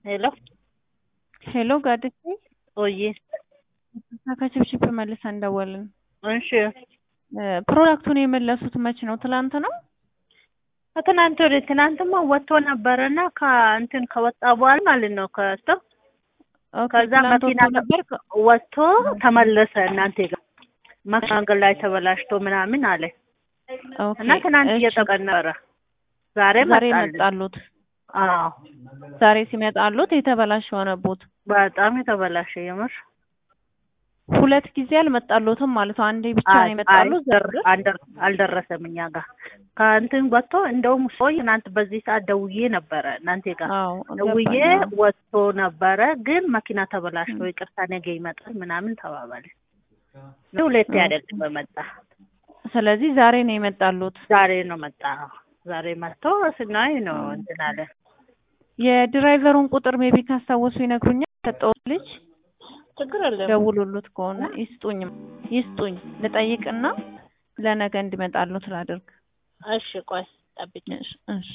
ሄሎ ሄሎ ጋድሴ ኦዬ ከችብችብ መልሰን ደወልን። እሺ ፕሮዳክቱን የመለሱት መች ነው? ትላንት ነው። ከትናንት ወደ ትናንትማ ወጥቶ ነበረና ከእንትን ከወጣ በኋላ ማለት ነው ከስቶ ኦኬ፣ ከዛ ትላንት መኪና ወጥቶ ነበር። ከ- ወጥቶ ተመለሰ እናንተ ጋር መንገድ ላይ ተበላሽቶ ምናምን አለ ኦኬ፣ እና ትናንት እሺ። እየጠቀን ነበረ። ዛሬ ዛሬ መጣልን። መጣሉት። አዎ ዛሬ ሲመጣሉት የተበላሸ ሆነቦት። በጣም የተበላሸ የምር ሁለት ጊዜ አልመጣሉትም ማለት ነው። አንዴ ብቻ ነው አይ- የመጣሉት። አይ- ዘር አልደር- አልደረሰም እኛ ጋር ከእንትን ወጥቶ እንደውም ሰው ትናንት በዚህ ሰዓት ደውዬ ነበረ እናንተ ጋር አዎ ደውዬ ገባኝ። አዎ። ወጥቶ ነበረ ግን መኪና ተበላሽቶ ይቅርታ ነገ ይመጣል ምናምን ተባባለ። ሁለቴ አይደለም በመጣ ስለዚህ ዛሬ ነው የመጣሉት። ዛሬ ነው መጣ። ዛሬ መጥቶ ስናይ ነው እንትን አለ። የድራይቨሩን ቁጥር ሜቢ ካስታወሱ ይነግሩኛል። ሰጠውት ልጅ ችግር የለም ደውሉሉት ከሆነ ይስጡኝ ይስጡኝ ልጠይቅና ለነገ እንዲመጣሉት ላድርግ። እሺ ቆይ ጠብቂ። እሺ እሺ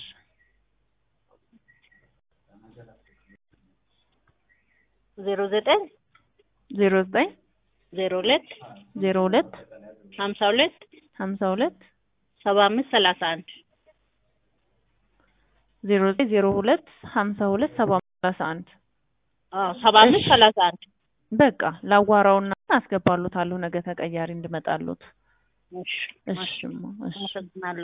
ዜሮ ዘጠኝ ዜሮ ዘጠኝ ዜሮ ሁለት ዜሮ ሁለት ሀምሳ ሁለት ሀምሳ ሁለት ሰባ አምስት ሰላሳ አንድ ዜሮ ዘጠኝ ዜሮ ሁለት ሀምሳ ሁለት ሰባ አምስት ሰላሳ አንድ አዎ ሰባ አምስት ሰላሳ አንድ በቃ ላዋራውና አስገባሉታለሁ ነገ ተቀያሪ እንድመጣሉት። እሺ እሺ እማ፣ እሺ አመሰግናለሁ።